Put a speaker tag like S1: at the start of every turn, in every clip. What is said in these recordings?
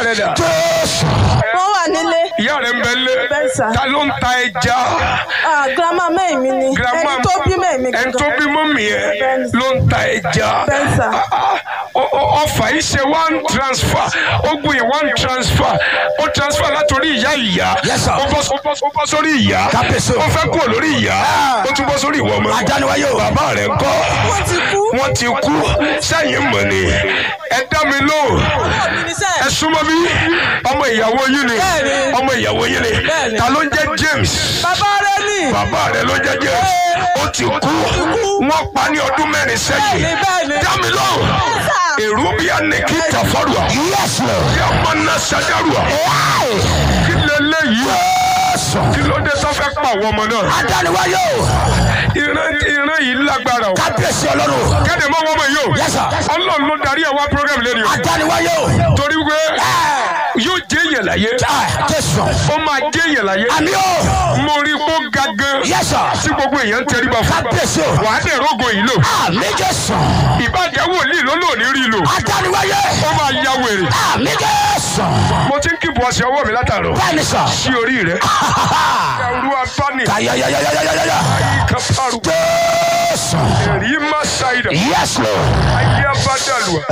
S1: rẹ dà
S2: jésù
S3: wọ́n wà nílé
S1: ìyá rẹ ń bẹ lé
S3: Bẹ́ẹ̀ sà.
S1: ta ló ń ta ẹja
S3: Ah, grandma mẹ́rin mi ni
S1: grandma
S3: ẹni tó bí mẹ́rin mi
S1: ẹni tó bí mọ́mì ẹ
S3: Bẹ́ẹ̀ sà.
S1: ló ń ta ẹja
S3: Bẹ́ẹ̀ sà.
S1: Ah, ah, ọ- ọ- ọfà yìí ṣe one transfer ó gbìyànjú one transfer ó transfer látòrí ìyá ìyá
S2: Yes, sir.
S1: ó bọ́ ó bọ́- ó bọ́ sórí ìyá
S2: Kábíyèsí o.
S1: ó fẹ́ kúrò lórí ìyá
S2: Ah.
S1: ó tún bọ́ sórí ìwọ ọmọ
S2: Adániwáyé o.
S1: bàbá rẹ̀ ń kọ́
S3: wọ́n ti kú
S1: wọ́n ti kú sẹ́yìn mọ̀ ni ẹ dá mi lóhùn
S3: ọmọ mi
S1: ẹ súnmọ́ bí ọmọ ìyàwó yín ni
S3: Bẹ́ẹ̀ni.
S1: ọmọ ìyàwó yín ni
S3: Bẹ́ẹ̀ni.
S1: ta ló ń jẹ́ James
S3: bàbá rẹ ni
S1: bàbá rẹ̀ ló ń jẹ́ James ó ti kú wọ́n pa ní ọdún mẹ́rin sẹ́yìn
S3: Bẹ́ẹ̀ni, bẹ́ẹ̀ni.
S1: dá mi lóhùn
S3: sà.
S1: èrú bí a ní kí tàfọ́rùà
S2: yes lord
S1: kí a máa ná sàdárùà kí lélẹ́yìí
S2: jésù
S1: kí ló dé tó fẹ́ pa àwọn ọmọ náà
S2: adániwáyé o
S1: ìran ìran yìí lágbára o
S2: kábíyèsí ọlọ́run
S1: kéde mọ́ wọ́n mọ̀ yìí o
S2: Yes, sir.
S1: ọlọ́run ló darí ẹ̀ wá program lẹ́nu o
S2: adániwáyé o
S1: torí pé yóò jẹ́ èèyàn láyé
S2: Ah, jésù
S1: ó máa jẹ́ èèyàn láyé
S2: àmì o
S1: mo rí i kó ga gan
S2: yes sir
S1: tí gbogbo èèyàn ń tẹríba fún
S2: kábíyèsí o
S1: wàá dẹ̀ rógo yìí lò
S2: àmì jésù
S1: ìbàjẹ́ wòlíì ló lò ní rí lò
S2: adániwáyé
S1: ó máa ya wèrè
S2: àmì jésù
S1: mo ti ń kíbu ọṣẹ ọwọ́ mi látàrọ
S2: bẹ́ẹ̀ni sọ
S1: sí orí rẹ ẹrú abáni
S2: kayayayayayaya
S1: kápárù
S2: jésù
S1: èrí má ṣàìdà
S2: yes lord
S1: ayé abádàlùwà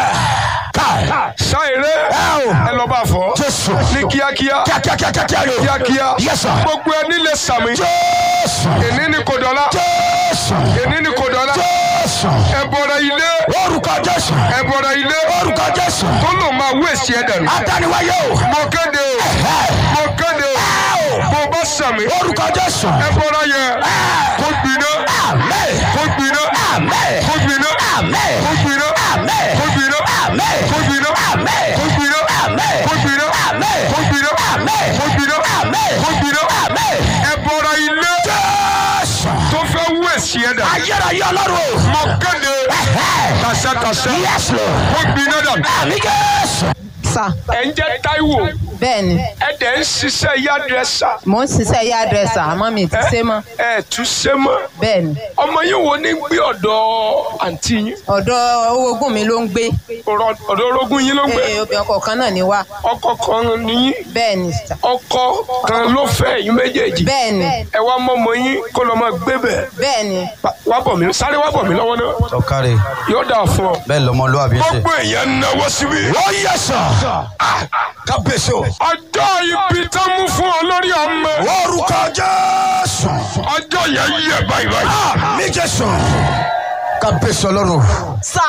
S2: káì
S1: ṣàìrẹ ẹ lọ bá fọ
S2: jésù
S1: ní kíákíá
S2: kíákíákíákíá yóò
S1: kíákíá
S2: yes sir
S1: gbogbo ẹni lè sàmì
S2: jésù
S1: èní ni kò dọ́là
S2: jésù
S1: èní ni kò dọ́là
S2: jésù
S1: ẹ bọ̀rọ̀ ilé
S2: orúkọ jésù
S1: ẹ bọ̀rọ̀ ilé
S2: orúkọ jésù
S1: tó lò máa wé èsì ẹ dànù.
S2: adániwáyé o
S1: mo kéde o mo kéde o bó o bá sàmì
S2: orúkọ jésù
S1: ẹ bọ̀rọ̀ yẹ kó gbiná
S2: àmín
S1: kó gbiná
S2: àmín
S1: kó gbiná
S2: àmín
S1: kó gbiná
S2: àmín
S1: kó gbiná
S2: àmín
S1: kó gbiná
S2: àmín
S1: kó gbiná
S2: àmín
S1: kó gbiná
S2: àmín
S1: kó gbiná
S2: àmín
S1: kó gbiná
S2: àmín
S1: kó gbiná
S2: àmín
S1: ẹ bọ̀rọ̀ ilé
S2: jésù
S1: tó fẹ́ wé èsì ẹ dànù.
S2: ayérayé ọlọ́run o
S1: mo kéde tàṣẹ́tàṣẹ́
S2: yes lord
S1: kó gbiná dànù.
S2: àmín jésù
S4: sà
S1: ẹ ń jẹ́ Táíwò
S4: bẹ́ẹ̀ ni
S1: ẹ dẹ̀ ń ṣiṣẹ́ yádrẹ́sà
S4: mò ń ṣiṣẹ́ yá dírẹ́sà àmọ́ mi ti ṣe mọ́
S1: ẹ tún ṣe mọ́
S4: bẹ́ẹ̀ ni
S1: ọmọ yín wo ní gbé ọ̀dọ̀ àǹtí yín
S4: ọ̀dọ̀ owógún mi ló ń gbé
S1: Ọ̀rọ̀- ọ̀dọ̀ orogún yín ló ń gbé
S4: Ee, obìnrin ọkọ̀ kan náà ni wá
S1: ọkọ kan níyín
S4: bẹ́ẹ̀ ni sà
S1: ọkọ kan ló fẹ́ yín méjèèjì
S4: bẹ́ẹ̀ ni
S1: ẹ wá mọ́mọ yín kó lọ́ máa gbé bẹ̀
S4: bẹ́ẹ̀ ni
S1: wá bọ̀ mí sáré wá bọ̀ mí lọ́wọ́ náà
S5: ọ̀kàrẹ̀
S1: yóò dà fún ọ.
S5: bẹ́ẹ̀ lọmọlúwàbí ṣe.
S1: gbogbo èèyàn náwó síbi.
S2: ó yẹ sọ kábíyèsí o
S1: ọjọ́ ibi tó mú fún ọ lórí ọmọ
S2: orúkọ jésù
S1: ọjọ́ yẹn yẹ báyìí báyìí.
S2: àmín jésù kábíyèsí ọlọ́run
S4: sà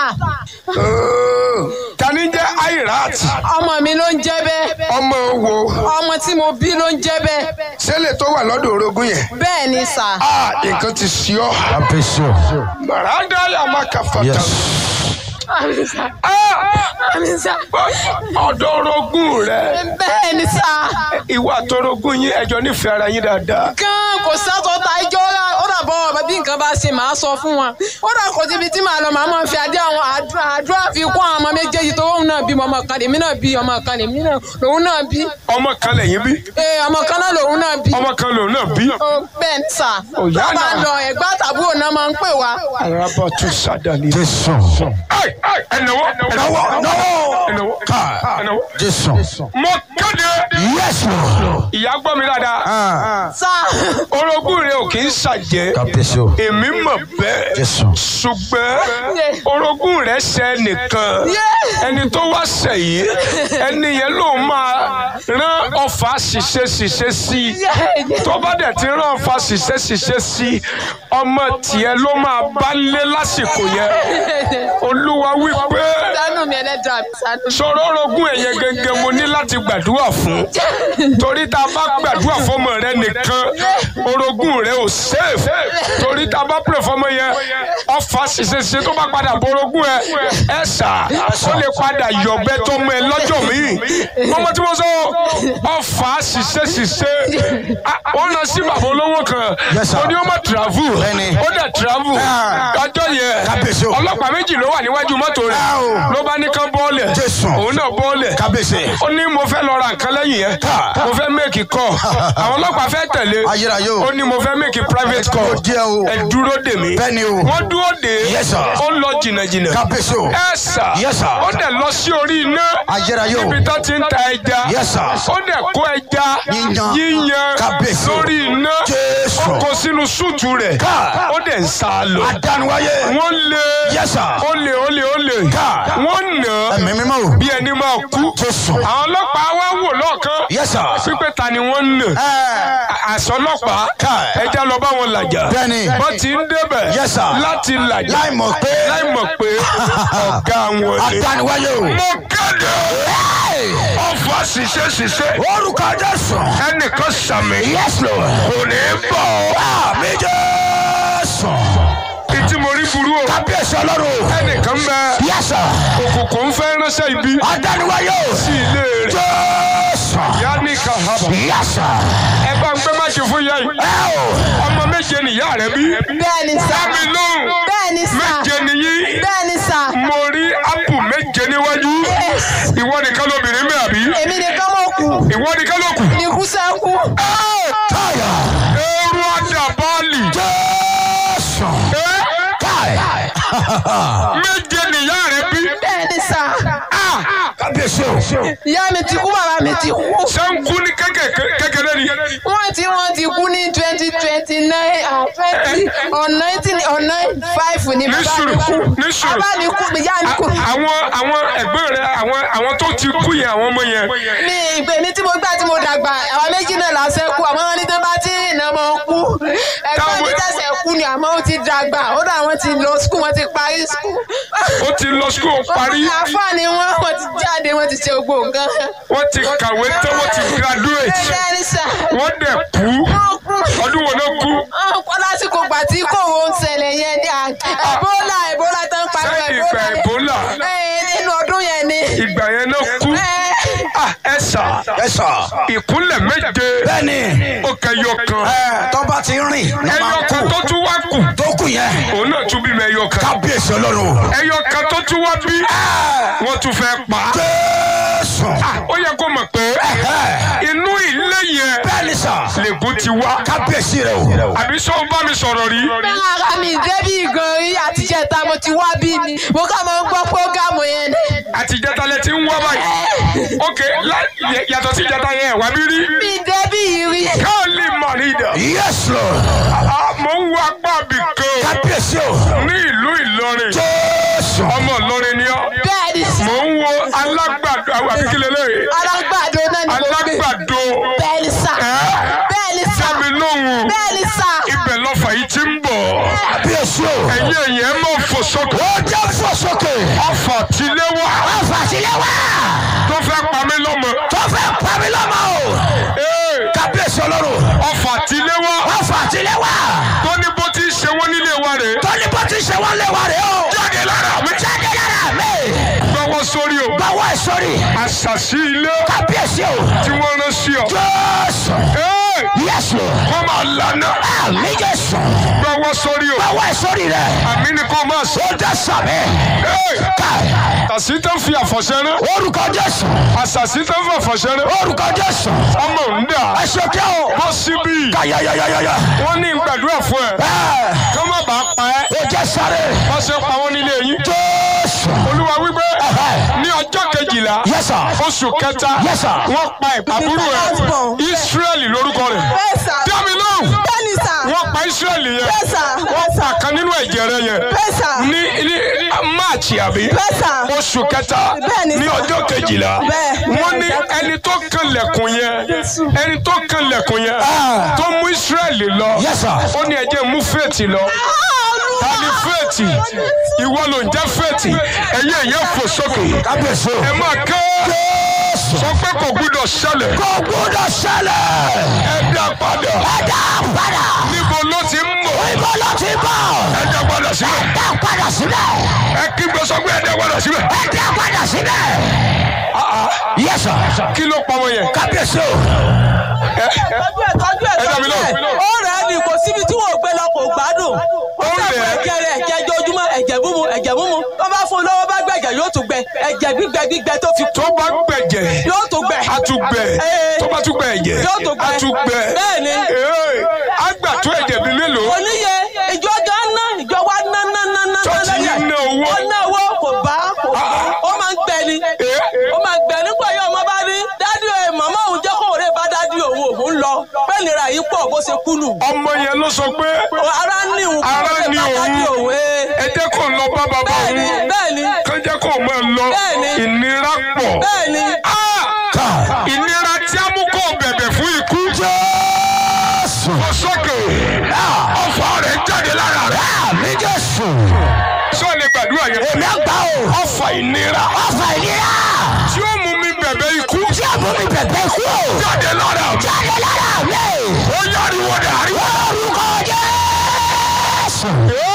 S1: tani jẹ́ airat
S4: ọmọ mi ló ń jẹ́ bẹ́ẹ̀
S1: ọmọ wo
S4: ọmọ tí mo bí ló ń jẹ́ bẹ́ẹ̀
S1: sẹ́lẹ̀ tó wà lọ́dọ̀ orogún yẹn.
S4: bẹ́ẹ̀ ni sà
S1: a nǹkan ti sí ọ.
S5: kábíyèsí o.
S1: màrádá yà má kà fàtà.
S5: yes
S4: àmì sà àmì sà
S1: ọ̀dọ̀ orogún rẹ
S4: bẹ́ẹ̀ ni sà
S1: ìwà àtọrogún yín ẹjọ́ nífẹ̀ẹ́ ara yín dáadáa.
S4: gan kò sátọ̀ ta ẹjọ́ rà ó dà bọ́ bí nǹkan bá ṣe màá sọ fún wọn ó dà kò síbi tí màá lọ màá máa fi adé àwọn àdúrà àdúrà fi kún àwọn ọmọ méjèèjì tó òun náà bí ọmọ kan lèmi náà bí ọmọ kan lèmi náà lòun náà bí
S1: ọmọ kan lẹ́yìn bí
S4: ee ọmọ kan náà lòun náà bí
S1: ọmọ kan lòun náà bí.
S4: ó bẹ́ẹ̀ ni sà
S1: Ó yá
S4: tó bá
S1: náà.
S4: lọ ẹ̀gbá tàbúrò náà máa ń pè wá
S1: araba tún sádàlì.
S5: jésù
S1: ẹnáwó
S2: náwó náwó
S1: ẹnáwó ẹnáwó.
S5: jésù.
S1: mo kéde
S2: yes lord
S1: ìyá gbọ́ mi dáadáa
S4: sà
S1: orogún rẹ ò kì í ṣàjẹ́
S5: kábíyèsí o.
S1: èmi mọ̀ bẹ́ẹ̀
S5: jésù.
S1: ṣùgbọ́n orogún rẹ̀ ṣe nìkan ẹni tó wá sẹ̀yìn ẹni yẹn ló máa rán ọfà ṣiṣẹ́ ṣiṣẹ́ sí i tó bá dẹ̀ ti rán ọfà ṣiṣẹ́ ṣiṣẹ́ sí i ọmọ tiẹ̀ ló máa bá lé lásìkò yẹn olúwa wípé
S4: sánú mi ẹlẹ́dàá mi sánú
S1: sọ̀rọ̀ orogún ẹ̀yẹ gẹ́gẹ́ mo ní láti gbàdúrà fún torí tá a bá gbàdúrà fọmọ rẹ nìkan orogún rẹ ò safe torí tá a bá pè fọmọ yẹn ọfà ṣiṣẹ́ tó bá padà bọ orogún ẹ ẹ sà ó lè padà yọ̀bẹ tó mọ ẹ lọ́jọ́ míì mọ́mọ́ tí mo sọ ọfà ṣiṣẹ́ ṣiṣẹ́ wọ́n lọ sí bàbá olówó kan
S5: Yes, sir.
S1: ó ní ó má travel
S5: Bẹ́ẹ̀ni.
S1: ó dẹ̀ travel ọjọ́
S2: Kábíyèsí
S1: yẹn
S2: o.
S1: ọlọ́pàá méjì ló wà níwájú mọ́tò rẹ̀
S2: Ah, o.
S1: ló bá ní kán bọ́ọ̀lẹ̀
S2: Jésù.
S1: òun náà bọ́ọ̀lẹ̀
S2: kábíyèsí
S1: ó ní mo fẹ́ lọ ra nǹkan lẹ́yìn yẹn mo fẹ́ make call àwọn ọlọ́pàá fẹ́ tẹ̀lé
S5: ayérayé o.
S1: ó ní mo fẹ́ make private call
S2: Ó jẹ́ o.
S1: ẹ dúró dè mí.
S2: Bẹ́ẹ̀ ni o.
S1: wọ́n dúró dè.
S2: Yes, sir.
S1: ó lọ jìnnàjìnnà.
S2: kábíyèsí o.
S1: ẹ sà.
S2: Yes, sir.
S1: ó dẹ̀ lọ sí orí iná.
S2: Ayérayé o.
S1: níbi tó ti ń ta ẹja.
S2: Yes, sir.
S1: ó dẹ̀ kó ẹja.
S2: Yíyan.
S1: yíyan.
S2: Kábíyèsí o.
S1: lórí iná.
S2: Jésù.
S1: ó kó sínú súùtù rẹ̀.
S2: Ká.
S1: ó dẹ̀ ń sá lọ.
S2: Adániwáyé.
S1: wọ́n lé.
S2: Yes, sir.
S1: ó lè ó lè ó lè.
S2: Ká.
S1: wọ́n nà á
S2: Ẹ̀mí mímọ́ o.
S1: bí ẹni máa kú.
S2: Jésù.
S1: àwọn ọlọ́pàá wá wò lọ́ọ̀kan.
S2: Yes, sir.
S1: pípẹ́ ta ni wọ́n ń nà.
S2: Ẹ.
S1: àsọlọ́pàá
S2: Ká.
S1: ẹja lọ bá wọn làjà.
S2: Bẹ́ẹ̀ni.
S1: wọ́n ti ń débẹ̀
S2: Yes, sir.
S1: láti làjà.
S2: Láì mọ̀ pé.
S1: láì mọ̀ pé ọ̀gá wọn ni.
S2: Adániwáyé o.
S1: mo kéde ọ̀fọ̀ ṣiṣẹ́ ṣiṣẹ́
S2: Orúkọ Jésù.
S1: ẹnìkan sàmì
S2: Yes, Lord.
S1: kò ní bọ̀.
S2: Àmì Jésù.
S1: ìtí mo rí burú o
S2: Kábíyèsí Ọlọ́run.
S1: ẹnìkan bẹ
S2: Yes, sir.
S1: òkùnkùn ń fẹ́ ránṣẹ́ ibi
S2: Adániwáyé o.
S1: sí ilé rẹ̀.
S2: Jésù.
S1: ìyá ní kahaba
S2: Yes, sir.
S1: ẹ bá ń gbé máṣe fún ìyá yìí
S2: Ẹ o.
S1: ọmọ méje nìyá rẹ bí.
S4: bẹ́ẹ̀ni sà
S1: dámi lóhùn
S4: bẹ́ẹ̀ni sà
S1: méje nìyí.
S4: bẹ́ẹ̀ni sà
S1: mo rí ápù méje níwájú ìwọ nìkan lóbìnrin mi àbí
S4: èmi nìkan mọ̀ kù
S1: ìwọ nìkan ló kù.
S4: ikú sẹ́kù
S2: Káyà.
S1: eru adabali
S2: Jésù. Káyà.
S1: méje nìyá rẹ bí.
S4: bẹ́ẹ̀ni sà
S2: Kábíyèsí o.
S4: ìyá mi ti kú bàbá mi ti kú
S1: sẹ́ńkú ní kékèké- kékeré ni.
S4: wọ́n ti wọ́n ti kú ní twenty twenty nine and twenty or nineteen or nine five ni
S1: ní
S4: bàbá
S1: sùúrù
S4: mi kú
S1: ní sùúrù.
S4: bàbá mi kú ìyá mi kú
S1: àwọn àwọn ẹgbẹ́ rẹ àwọn àwọn tó ti kú yẹn àwọn ọmọ yẹn.
S4: mi ìgbè mi tí mo gbà tí mo dàgbà àwọn méjì náà lásẹ̀ kú àmọ́ wọn ní tó bá tí ìrìnà mọ́ kú ẹ̀gbọ́n mi
S1: Táwọn-
S4: tẹ̀sẹ̀ kú ni àmọ́ ó ti dàgbà ó dà wọ́n ti lọ skul wọ́n ti parí skul.
S1: ó ti lọ skul parí
S4: àfààní wọn wọ́n ti jáde wọ́n ti ṣe gbogbo nǹkan.
S1: wọ́n ti kàwé tán wọ́n ti graduate
S4: bẹ́ẹ̀ ni sà
S1: wọ́n dẹ̀ kú
S4: wọ́n kú.
S1: ọdún wo ló kú.
S4: Ọ̀pọ̀ lásìkò gbà tí kò wọ́n ṣẹlẹ̀ yẹn ní à- Ebola Ebola tó ń pariwo
S1: Ṣé ìgbà Ebola?
S4: Ẹ, nínú ọdún yẹn ni.
S1: ìgbà yẹn ló kú.
S4: Ẹ,
S1: Ah, ẹ sà
S2: Ẹ sà.
S1: ìkúnlẹ̀ méje
S2: Bẹ́ẹ̀ni.
S1: ó kẹyọ kan
S2: Ẹ tọ́ba ti rìn. ní máa
S1: ẹyọ
S2: ń
S1: kan
S2: kú.
S1: tó tún wá kù
S2: Tó kù yẹn.
S1: òun náà tún bímọ ẹyọ kan
S2: Kábíyèsí Ọlọ́run.
S1: ẹyọ kan tó tún wá bí wọ́n tún fẹ́ pa á.
S2: Jésù.
S1: ó yẹ kó mọ̀ pé
S2: Ẹ̀hẹ́.
S1: inú ilé yẹn
S2: Bẹ́ẹ̀ni sà.
S1: lègùn ti wá
S2: Kábíyèsí rẹ o.
S1: àbí sọ bá mi sọ̀rọ̀ rí
S4: bẹ́ẹ̀ ara mi débí gan rí àtijẹ́ta mo ti wá bí ni. Mo kà máa ń gbọ́ prógámù yẹn ni.
S1: àtijọ́ta lẹ ti ń wá báyìí ok lá- yẹ- yàtọ̀ sí ìjọta yẹn wà mí rí
S4: Mi débí yìí rí.
S1: káàlì mọ̀nìdà
S2: Yes Lord.
S1: mo ń wo apá bì kan
S2: Kábíyèsí o.
S1: ní ìlú Ìlọrin
S2: Jésù.
S1: ọmọ Ìlọrin ni ọ́
S4: Bẹ́ẹ̀ ni sà.
S1: mo ń wo alágbàdo àbíkílẹ̀ lẹ́yìn
S4: Alágbàdo náà ni mo gbé.
S1: alágbàdo
S4: Bẹ́ẹ̀ ni sà.
S1: ẹ́
S4: Bẹ́ẹ̀ ni sà.
S1: sábì lóhùn
S4: Bẹ́ẹ̀ ni sà.
S1: ibẹ̀ lọ́fà yìí ti ń bọ̀
S2: Kábíyèsí o.
S1: ẹ̀yin èèyàn mọ̀ fò sókè
S2: Ó jẹ́ fò sókè.
S1: ọfà tilé wá
S2: Ọ̀fà sílẹ̀ wá.
S1: tó fẹ́ pa mí lọ́mọ
S2: Tó fẹ́ pa mí lọ́mọ o.
S1: Ee,
S2: Kábíyèsí Ọlọ́run.
S1: ọfà tilé wá
S2: Ọ̀fà sílẹ̀ wá.
S1: tó ní bó ti ṣe wọ́n nílé wa rèé
S2: Tọ́ni bó ti ṣe wọ́n lé wa rè o.
S1: jáde lára mi
S2: Jáde lára mi.
S1: gbọ́wọ́ sórí o
S2: Báwo ẹ sọ́rí?
S1: àṣàṣì ilé
S2: Kábíyèsí o.
S1: tí wọ́n rán sí ọ.
S2: Jésù.
S1: Ee,
S2: Yes Lord.
S1: wọ́n máa lànà
S2: Àmì Jésù.
S1: gbọ́wọ́ sórí o
S2: Báwo ẹ sọ́rí rẹ̀?
S1: àmì ni kò máa sọ.
S2: Ó jẹ́ sàmì.
S1: Ee,
S2: Káì.
S1: àṣì tó ń fi àfọ̀ṣẹ́ rán
S2: Orúkọ Jésù.
S1: àṣàṣì tó ń fi àfọ̀ṣẹ́ rán
S2: Orúkọ Jésù.
S1: ọmọ ń dà
S2: Ẹ ṣe kí o.
S1: bọ́ síbí
S2: Káyayayayaya.
S1: wọ́n ní gbàdúrà fún ẹ
S2: Ẹ
S1: kí wọ́n má bàa pa ẹ́
S2: ó jẹ́ sáré.
S1: wọ́n ṣe pa wọ́n nílé yín.
S2: Jésù.
S1: olúwa wípé
S2: Ẹ̀hẹ́.
S1: ní ọjọ́ kejìlá
S2: Yes sir.
S1: oṣù kẹta
S2: Yes, sir.
S1: wọ́n pa àbúrò ẹ̀ Ísírẹ́lì lórúkọ rẹ̀
S3: Bẹ́ẹ̀ sà.
S1: dámi lóhùn
S3: Bẹ́ẹ̀ ni sà.
S1: wọ́n pa Ísírẹ́lì yẹn
S3: Bẹ́ẹ̀ sà.
S1: wọ́n pa kan nínú ẹ̀jẹ̀ rẹ̀ yẹn
S3: Bẹ́ẹ̀ sà.
S1: ní ní máàcì àbí
S3: Bẹ́ẹ̀ sà.
S1: oṣù kẹta
S3: Bẹ́ẹ̀ ni
S1: ní
S3: sà.
S1: ọjọ́ kejìlá
S3: Bẹ́ẹ̀.
S1: wọ́n ní ẹni tó kan lẹ̀kùn yẹn ẹni tó kan lẹ̀kùn yẹn
S2: Ah.
S1: tó mú Ísírẹ́lì lọ
S2: Yes sir.
S1: ó ní ẹ jẹ́ mú fèètì lọ ta ni fèètì ìwọ ló ń jẹ́ fèètì ẹ̀yẹ ìyẹn fò sókè
S2: Kábíyèsí o.
S1: ẹ máa ké
S2: Jésù.
S1: sọ pé kò gbúdọ̀ ṣẹlẹ̀
S2: Kò gbúdọ̀ ṣẹlẹ̀.
S1: ẹ dá padà
S2: Ẹ dá padà.
S1: níbo ló ti ń bọ̀
S2: Ibo ló ti bọ̀.
S1: ẹ dá padà síbẹ̀
S2: Dá padà síbẹ̀.
S1: ẹ kígbe sọ pé ẹ dá padà síbẹ̀
S2: Ẹ dá padà síbẹ̀. Yes sir.
S1: kí ló pa wọn yẹn
S2: Kábíyèsí o.
S1: ẹ
S3: tọ́jú ẹ̀ tọ́jú ẹ̀
S1: Ẹ dá mi
S3: tọ́jú
S1: lóhùn.
S3: ẹ̀. ó rẹ̀ ẹ́ ni kò síbi tí wọ́n gbé lọ kò gbádùn. ó
S1: rẹ̀
S3: sàpò
S1: ẹ́.
S3: ẹ̀jẹ̀ rẹ̀ ẹ̀jẹ̀ ojoojúmọ́ ẹ̀jẹ̀ múmu ẹ̀jẹ̀ múmu tó bá fún un lọ́wọ́ bá gbẹ̀jẹ̀ yóò tún gbẹ ẹ̀jẹ̀ gbígbẹ gbígbẹ tó fi kú
S1: tó bá gbẹ̀jẹ̀
S3: yóò tún gbẹ.
S1: a tún gbẹ
S3: Ee.
S1: tó bá tún gbẹ ẹ̀jẹ̀
S3: Yóò tún gbẹ.
S1: a tún gbẹ
S3: Bẹ́ẹ̀ni.
S1: Ee, a gbà tó ẹ̀jẹ̀ bí mélòó
S3: oníye nira yìí pọ̀ bó ṣe kú nù.
S1: ọmọ yẹn ló sọ pé
S3: ara ní òun
S1: Ara ní òun.
S3: òun.
S1: ẹ jẹ́ kó lọ bá bàbá
S3: bẹ́ẹ̀ni
S1: òun
S3: bẹ́ẹ̀ni
S1: kán jẹ́ kó máa lọ
S3: Bẹ́ẹ̀ni.
S1: ìnira pọ̀
S3: bẹ́ẹ̀ni.
S1: Ah! ìnira tí a mú kó bẹ̀bẹ̀ fún ikú
S2: Jésù.
S1: kò sókè ọ̀fọ̀ rẹ̀ jáde lára rẹ̀
S2: Àmì Jésù.
S1: sọ lè gbàdúrà yẹn
S2: Èmi àgbà o.
S1: ọ̀fọ̀ ìnira
S2: Ọ̀fà ìlera.
S1: tí ó mú mi bẹ̀bẹ̀ ikú
S2: Tí a mú mi bẹ̀bẹ̀ kú o.
S1: jáde lára mi
S2: Jáde lára mi.
S1: ó yáriwo dàrí
S2: Orúkọ Jésù.